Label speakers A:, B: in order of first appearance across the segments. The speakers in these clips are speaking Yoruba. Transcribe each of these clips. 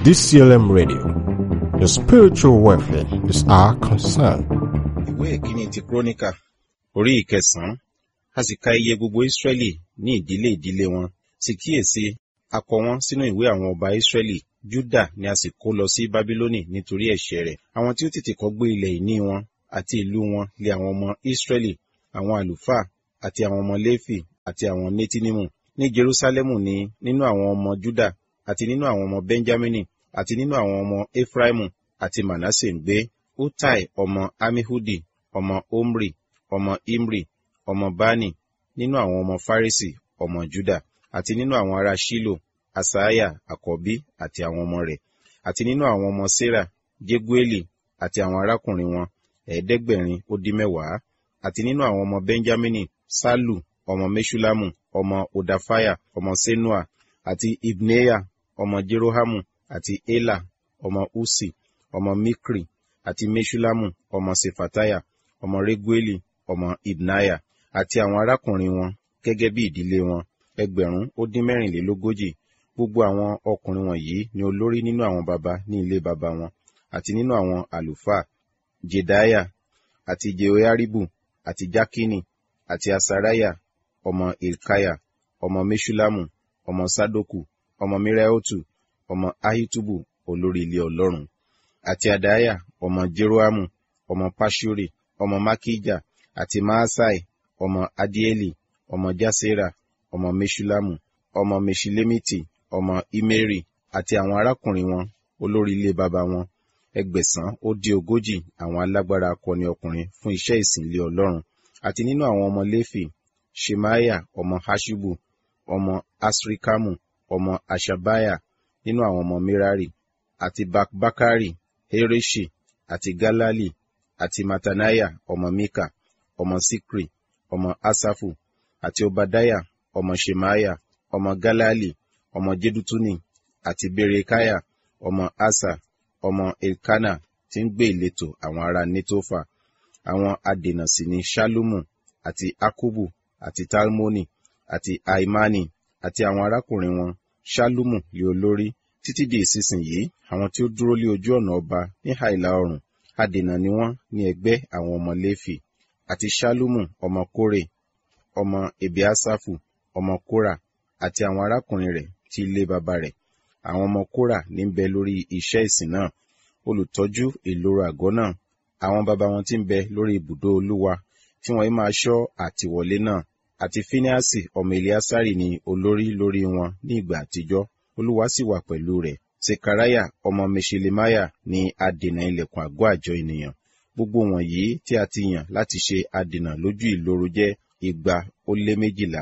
A: DCLM Radio. Your spiritual welfare is our concern.
B: ìwé ìkíní ti kúrónìkà orí ìkẹsànán a sì ka iye gbogbo ìsírẹ́lì ní ìdílé ìdílé wọn sì kíyèsí a kọ wọn sínú ìwé àwọn ọba ìsírẹ́lì júdà ni a sì kó lọ sí bábílónì nítorí ẹ̀ṣẹ̀ rẹ̀ àwọn tí ó tètè kọ́ gbé ilẹ̀ ìní wọn àti ìlú wọn lé àwọn ọmọ ìsírẹ́lì àwọn àlùfáà àti àwọn ọmọ léfì àti àwọn nétínímù ní jerúsálẹ́mù ni nínú àwọn ọmọ júdà àti nínú àwọn ọmọ bẹ́ńjámínì àti nínú àwọn ọmọ efraimu àti manasse ń gbé utai ọmọ amihudi ọmọ omri ọmọ imri ọmọ bani nínú àwọn ọmọ farisi ọmọ juda àti nínú àwọn ará shilo asaiah àkọ́bí àti àwọn ọmọ rẹ̀ àti nínú àwọn ọmọ sera jegueli àti àwọn arákùnrin wọn ẹ̀ẹ́dẹ́gbẹ̀rin ó dín mẹ́wàá àti nínú àwọn ọmọ benjamini salu ọmọ meshulamu ọmọ odafaya ọmọ senua àti ibneya ọmọ jerohamu àti ela ọmọ usi ọmọ mikri àti meshulamu ọmọ sefataya ọmọ regueli ọmọ ibnaya àti àwọn arákùnrin wọn gẹ́gẹ́ bí ìdílé wọn ẹgbẹ̀rún ó dín mẹ́rìnlélógójì gbogbo àwọn ọkùnrin wọ̀nyí ni olórí nínú àwọn baba ní ilé baba wọn àti nínú àwọn àlùfáà jedaya àti jehoiaribu àti jakini àti asaraya ọmọ ilkaya ọmọ meshulamu ọmọ sadoku ọmọ miraotu ọmọ ahitubu olórí ilé ọlọ́run àti adaya ọmọ jeroamu ọmọ pashuri ọmọ makija àti maasai ọmọ adieli ọmọ jasera ọmọ meshulamu ọmọ meshilemiti ọmọ imeri àti àwọn arákùnrin wọn olórí ilé baba wọn ẹgbẹ̀sán ó dín ogójì àwọn alágbára akọni ọkùnrin fún iṣẹ́ ìsìn ilé ọlọ́run àti nínú àwọn ọmọ léfì shemaya ọmọ hashubu ọmọ asrikamu ọmọ ashabaya nínú àwọn ọmọ merari àti bakbakari hereshi àti galali àti matanaya ọmọ mika ọmọ sikri ọmọ asafu àti obadaya ọmọ shemaya ọmọ galali ọmọ jedutuni àti berekaya ọmọ asa ọmọ elkana tí ń gbé ìletò àwọn ará netofa àwọn adènà sì ni shalumu àti akubu àti talmoni àti aimani àti àwọn arákùnrin wọn shalumu lé olórí títí di ìsinsìnyí àwọn tí ó dúró lé ojú ọ̀nà ọba ní àìlà oòrùn adènà ni wọ́n ní ẹgbẹ́ àwọn ọmọ léfì àti shalumu ọmọ kórè ọmọ ebiasafu ọmọ kóra àti àwọn arákùnrin rẹ̀ tí ilé baba rẹ̀ àwọn ọmọ kóra ní ń bẹ lórí iṣẹ́ ìsìn náà olùtọ́jú ìloro àgọ́ náà àwọn baba wọn tí ń bẹ lórí ibùdó olúwa tí wọ́n máa ṣọ́ àtìwọlé náà àti fíníàsì ọmọ eliasari ni olórí lórí wọn ní ìgbà àtijọ́ olúwa sì wà pẹ̀lú rẹ̀ sekaraya ọmọ meshelemaya ni adènà ilẹ̀kùn àgọ́ àjọ ènìyàn gbogbo wọ̀nyí tí a ti yàn láti ṣe adènà lójú ìloro jẹ́ igba ó lé méjìlá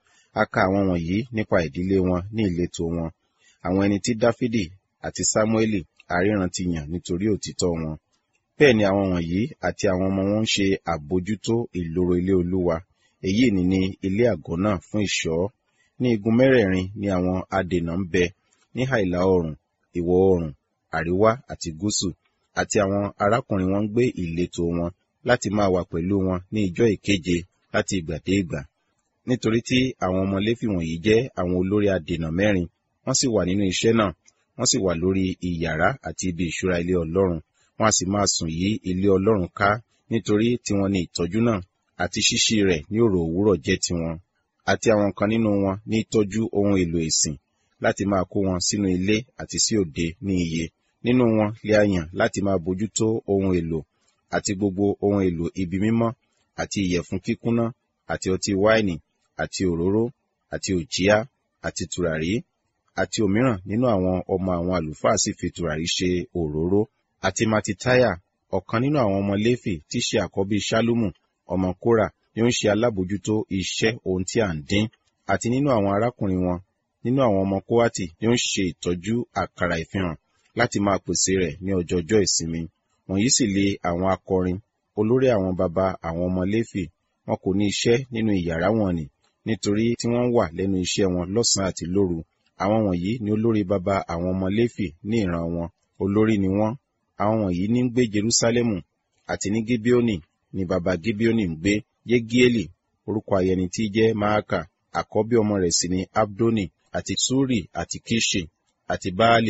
B: a ka àwọn wọ̀nyí nípa ìdílé wọn ní ìletò wọn àwọn ẹni tí dáfídì àti sámúẹ́lì àríran ti yàn nítorí òtítọ́ wọn bẹ́ẹ̀ ni àwọn wọ̀nyí àti àwọn ọmọ wọn ń ṣe àbójútó ìloro ilé olúwa èyí ni ní ilé àgọ́ náà fún ìṣọ́ ní igun mẹ́rẹ̀ẹ̀rin ni àwọn adènà ń bẹ ní àìlà oòrùn ìwọ̀ oòrùn àríwá àti gúúsù àti àwọn arákùnrin wọn ń gbé ìletò wọn láti máa wà pẹ̀lú wọn ní ijọ́ ìkeje láti ìgbà dé ìgbà nítorí tí àwọn ọmọ léfì wọ̀nyí jẹ́ àwọn olórí adènà mẹ́rin wọ́n sì wà nínú iṣẹ́ náà wọ́n sì wà lórí ìyàrá àti ibi ìṣúra ilé ọlọ́run wọ́n a sì máa sùn yí ilé ọlọ́run ká nítorí tiwọn ni ìtọ́jú náà àti ṣíṣí rẹ̀ ní òrò òwúrọ̀ jẹ́ tiwọn àti àwọn kan nínú wọn ní tọ́jú ohun èlò ìsìn láti máa kó wọn sínú ilé àti sí òde ní iye nínú wọn lè a yàn láti máa bójútó ohun èlò àti gbogbo ohun èlò ibi mímọ́ àti ìyẹ̀fun kíkúnná àti ọtí wáìnì àti òróró àti òjíá àti tùràrí àti òmíràn nínú àwọn ọmọ àwọn àlùfáà sì fi tùràrí ṣe òróró àti matitaya ọ̀kan nínú àwọn ọmọ léfì tí ṣe àkọ́bí ṣálúmù ọmọ kóra ni ó ń ṣe alábòjútó iṣẹ́ ohun tí à ń dín àti nínú àwọn arákùnrin wọn nínú àwọn ọmọ kóhátì ni ó ń ṣe ìtọ́jú àkàrà ìfihàn láti máa pèsè rẹ̀ ní ọjọọjọ́ ìsinmi wọ̀nyí sì lé àwọn akọrin olórí àwọn baba àwọn ọmọ léfì wọn kò ní iṣẹ́ nínú ìyàrá wọn ni nítorí tí wọ́n wà lẹ́nu iṣẹ́ wọn lọ́sàn-án àti lóru àwọn wọ̀nyí ni olórí baba àwọn ọmọ léfì ní ìran wọn olórí ni wọ́n àwọn wọ̀nyí ní ń gbé jerúsálẹ́mù àti ní gibeoni ni baba gibeoni ń gbé yegieli orúkọ ayẹni tí jẹ́ maaka àkọ́bí ọmọ rẹ̀ sì ni abdoni àti suri àti kishi àti baali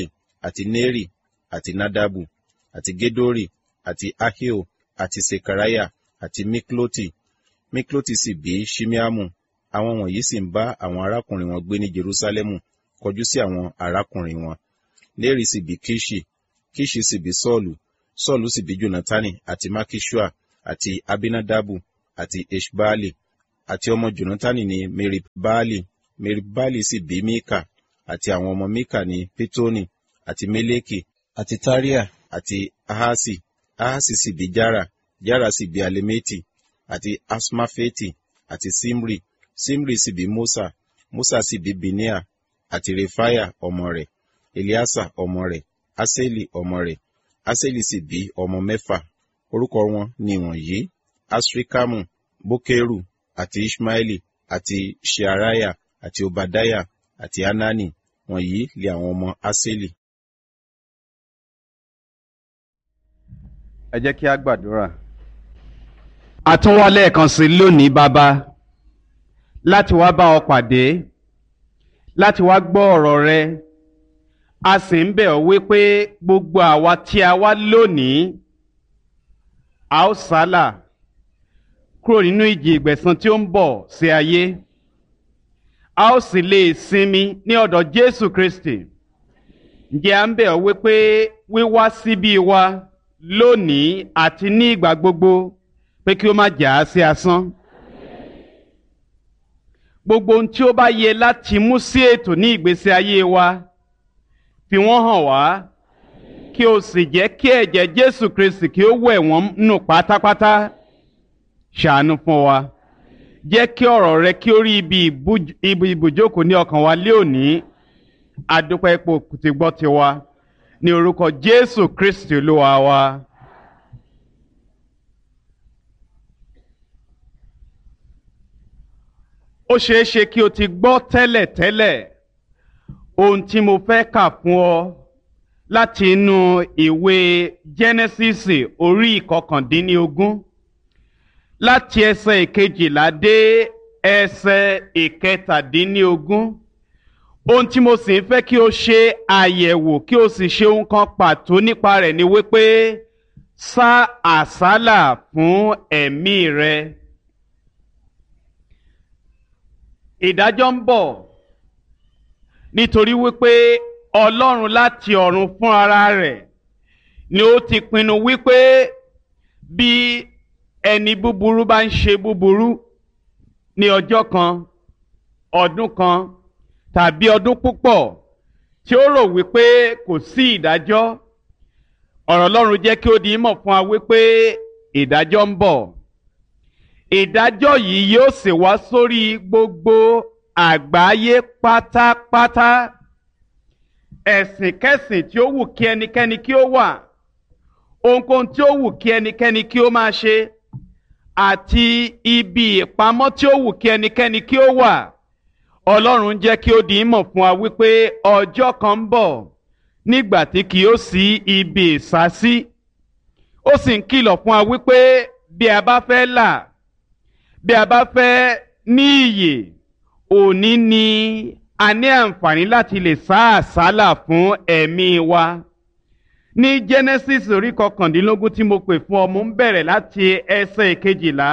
B: àti neri àti nadabu àti gedori àti ahio àti sekariah àti mikloti mikloti sì bí shimeamu àwọn wọ̀nyí sì ń bá àwọn arákùnrin wọn gbé ní jerusalemu kọjú sí àwọn arákùnrin wọn neri sì bí kishi kishi sì bí sọ́ọ̀lù sọ́ọ̀lù sì bí jonatani àti makishua àti abinadabu àti eshbaali àti ọmọ jonatani ní meribbaali meribbaali sì bí mika àti àwọn ọmọ mika ní pitoni àti meleki àti taria àti ahasi ahasi sì bí jara jara sì bí alemeti àti asmafeti àti simri simri sì bí musa musa sì bí binia àti refaya ọmọ rẹ̀ eliasa ọmọ rẹ̀ aseli ọmọ rẹ̀ aseli sì bí ọmọ mẹ́fà orúkọ wọn ni wọ̀nyí asrikamu bokeru àti ishmaeli àti shearaya àti obadaya àti anani wọ̀nyí lé àwọn ọmọ aseli.
C: ẹ jẹ́ kí a gbàdúrà. àtúnwá lẹ́ẹ̀kan sí lónìí bàbá láti wá bá ọ pàdé láti wá gbọ́ ọ̀rọ̀ rẹ a sì ń bẹ̀ ọ́ wípé gbogbo àwa tí a wá lónìí a ó sálà kúrò nínú ìjì ìgbẹ̀san tí ó ń bọ̀ sí ayé a ó sì lè sinmi ní ọ̀dọ̀ Jésù Kristi ǹjẹ́ à ń bẹ̀ ọ́ wípé wíwá síbí wa lónìí àti ní ìgbà gbogbo pé kí ó má jà á sí asán gbogbo ohun tí ó bá yẹ láti mú sí ètò ní ìgbésí ayé wa fi wọ́n hàn wá kí o sì jẹ́ kí ẹ̀jẹ̀ Jésù Kristi kí ó wẹ̀ wọ́n nù pátápátá ṣàánú fún wa jẹ́ kí ọ̀rọ̀ rẹ kí ó rí ibi ibùjókòó ní ọkàn wa lé òní adúpẹ́ ipò tí gbọ́ ti wa ní orúkọ Jésù Kristi Olúwa wa. ó ṣeé ṣe kí o ti gbọ́ tẹ́lẹ̀ tẹ́lẹ̀ ohun tí mo fẹ́ kà fún ọ láti inú ìwé Jẹ́nẹ́sísì orí ìkọkàndínlógún láti ẹsẹ̀ ìkejìlá dé ẹsẹ̀ ìkẹtàdínlógún ohun tí mo sì ń fẹ́ kí o ṣe àyẹ̀wò kí o sì ṣe ohun kan pàtó nípa rẹ̀ ni wípé sá àsálà fún ẹ̀mí rẹ. ìdájọ́ ń bọ̀ nítorí wípé ọlọ́run láti ọ̀run fún ara rẹ̀ ni ó ti pinnu wípé bí ẹni búburú bá ń ṣe búburú ní ọjọ́ kan ọdún kan tàbí ọdún púpọ̀ tí ó rò wípé kò sí ìdájọ́ ọ̀rọ̀ ọlọ́run jẹ́ kí ó di mọ̀ fún wa wípé ìdájọ́ ń bọ̀ ìdájọ́ yìí yóò sì wá sórí gbogbo àgbáyé pátápátá ẹ̀sìn kẹ́sìn tí ó wù kí ẹnikẹ́ni kí ó wà ohunkóhun tí ó wù kí ẹnikẹ́ni kí ó máa ṣe àti ibi ìpamọ́ tí ó wù kí ẹnikẹ́ni kí ó wà ọlọ́run jẹ́ kí ó di mọ̀ fún wa wípé ọjọ́ kan ń bọ̀ nígbà tí kì yóò sí ibi ìsásí ó sì ń kìlọ̀ fún wa wípé bí a bá fẹ́ là bí a bá fẹ́ ní iyè òní ni a ní àǹfààní láti lè sá àsálà fún ẹ̀mí wa ní Genesis orí kọkàndínlógún tí mo pè fún ọ mo ń bẹ̀rẹ̀ láti ẹsẹ̀ ìkejìlá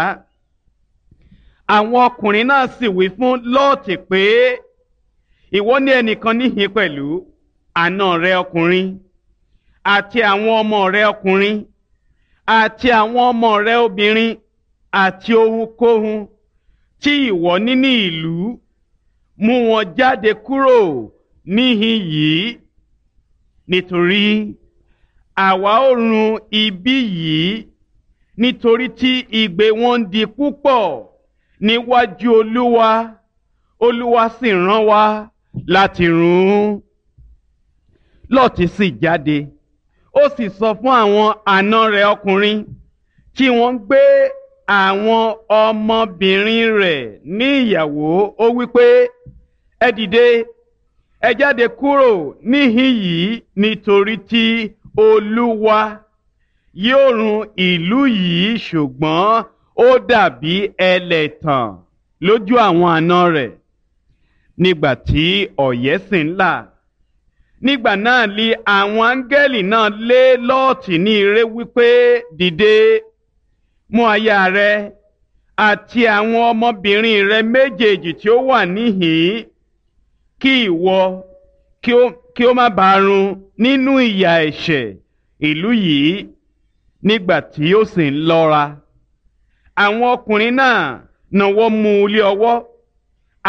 C: àwọn ọkùnrin náà sì wí fún Lọ́ọ̀tì pé ìwọ ní ẹnìkan níhìn pẹ̀lú àna rẹ ọkùnrin àti àwọn ọmọ rẹ ọkùnrin àti àwọn ọmọ rẹ obìnrin àti ohunkóhun tí ìwọ ní ní ìlú mú wọn jáde kúrò níhìn yìí nítorí àwa ó run ibi yìí nítorí tí igbe wọn ń di púpọ̀ níwájú olúwa olúwa sì rán wa láti run ún lọ́ọ̀tì sì jáde ó sì sọ fún àwọn àna rẹ̀ ọkùnrin tí wọ́n ń gbé àwọn ọmọbìnrin rẹ̀ ní ìyàwó ó wípé ẹ dìde ẹ jáde kúrò níhìn yìí nítorí tí olúwa yóò run ìlú yìí ṣùgbọ́n ó dàbí ẹlẹ́tàn lójú àwọn àna rẹ̀ nígbà tí ọ̀yẹ́ sì ń là nígbà náà li àwọn áńgẹ́lì náà lé lọ́ọ̀tì ní ire wípé dìde mú aya rẹ àti àwọn ọmọbìnrin rẹ méjèèjì tí ó wà níhìn-ín kí ìwọ kí ó kí ó má bàa run nínú ìyà ẹ̀ṣẹ̀ ìlú yìí nígbà tí ó sì ń lọ́ra àwọn ọkùnrin náà náwó mú un lé ọwọ́